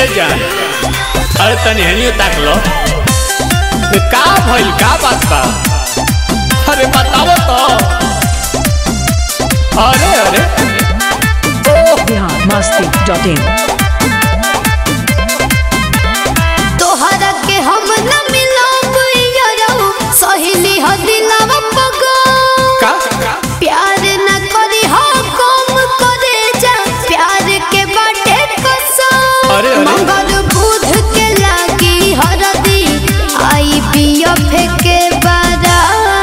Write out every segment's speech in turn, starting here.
ए जान अरे तनी हनियो ताक लो ए, का भइल का बात बा अरे बताओ तो अरे अरे बिहार मस्ती डॉट इन तोहरा के हम न मिलब यारो सहेली ह दिलवा पगो का प्यार न करी हो कम करे जा प्यार के बाटे कसम अरे, अरे। मगर बुध के लागी हरदी आई पियो फेके बारा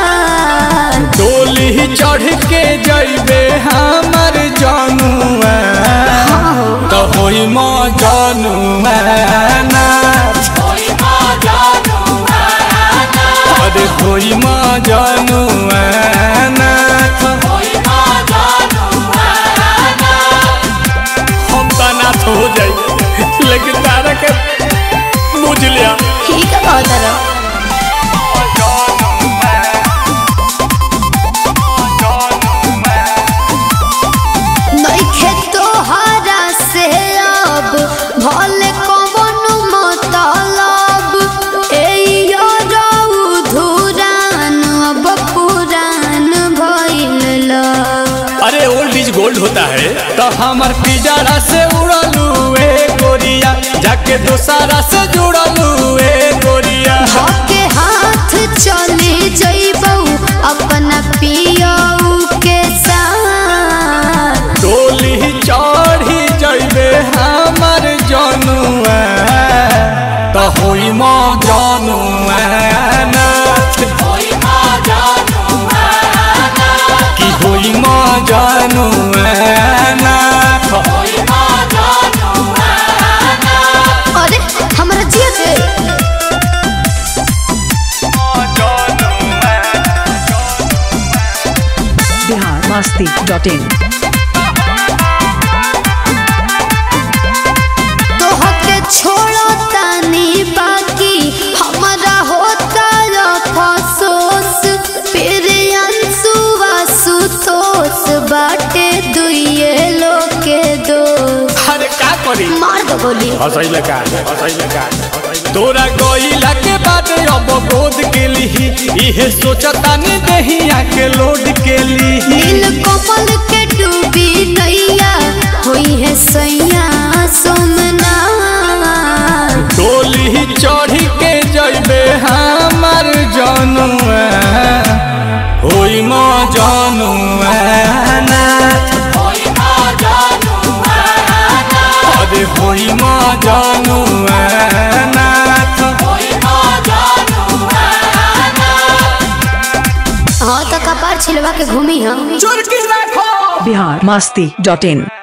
डोली चढ़ के जइबे हमर जानुआ तो होई म जानुआ ना अरे होई म जानुआ ना हम तो नाथ हो जाई लेकिन तारा के बुझ लिया ठीक है बहुत तरह नइखे तोहरा से अब भले कवन मतलब एयो रऊ धुरान अब पुरान भइल लव। अरे ओल्ड इज गोल्ड होता है तो हमार पिजड़ा से उड़लू ए गोरिया जाके दोसारा से जुड़लू ए गोरिया धके हाथ चले जइबौ अपना पियऊ के साथ डोली चढ़ी जइबे हमार जनुआ तो होई म जनुआ नाथ कि होई म जनुआ नाथ अरे हमरा जिया के बिहार मस्ती डॉट इन तोहके छोड़ो तानी बाकी हमारा होता अफसोस फिर अंसुआ सुतोस बाटे दुइये लोके दो अरे का करी मार दो गोली हंसैले का हंसैले का तोरा गइला के बाद अब गोद के लिही इहे सोचता ने दहिया के लोड के लिही दिल कमल के डूबी नैया हुई है सैया सोमना डोली चढ़ी के जइबे हमर जनुआ होई म जनुआ नाथ अरे होई म जनुआ नाथ हाँ तो कपार छिलवा के घूमी हम चुरकी राखो बिहार मस्ती डॉट इन